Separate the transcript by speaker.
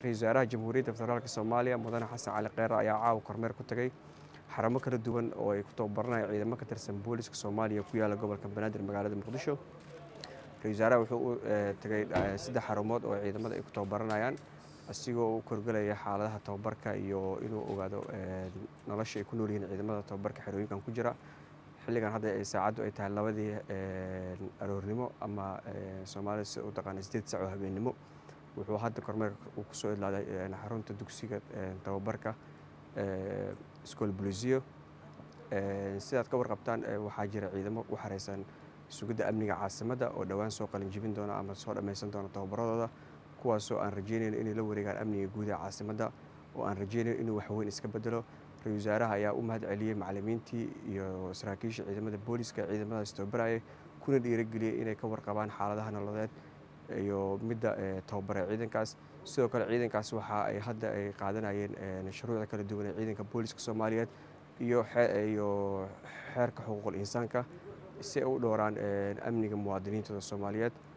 Speaker 1: ra-iisul wasaaraha jamhuuriyadda federaalk soomaaliya mudane xasan cali kheyre ayaa caawa kormeer ku tagay xaramo kala duwan oo ay ku tababaranayaan ciidamo ka tirsan booliska soomaaliya ku yaala gobolka banaadir magaalada muqdisho ra-isul wasaaraha wuxuu u tagay saddex xarumood oo ciidamada ay ku tababaranayaan asigoo u korgelaya xaaladaha tababarka iyo inuu ogaado nolosha ay ku nool yihiin ciidamada tababarka xerooyinkan ku jira xilligan hadda ay saacaddu ay tahay labadii aroornimo ama soomaalida sida u taqaana sideed sac oo habeennimo wuxuu hadda kormeerka uu kusoo idlaaday xarunta dugsiga tababarka school bolisiyo sidaad ka warqabtaan waxaa jira ciidamo u xareysan sugidda amniga caasimadda oo dhowaan soo qalinjibin doona ama soo dhammaysan doona tababaradooda kuwaasoo aan rajeynayn inay la wareegaan amniga guud ee caasimadda oo aan rajeynayn inuu waxweyn iska bedelo ra-isul wasaaraha ayaa u mahad celiyey macalimiintii iyo saraakiisha ciidamada booliska ciidamadaas tababarayay kuna dhiirageliyey inay ka warqabaan xaaladaha nololeed iyo midda tababare ciidankaas sidoo kale ciidankaas waxa ay hadda ay qaadanayeen shuruucda kala duwan ee ciidanka booliska soomaaliyeed iyo iyo xeerka xuquuqul insaanka si ay u dhowraan amniga muwaadiniintooda soomaaliyeed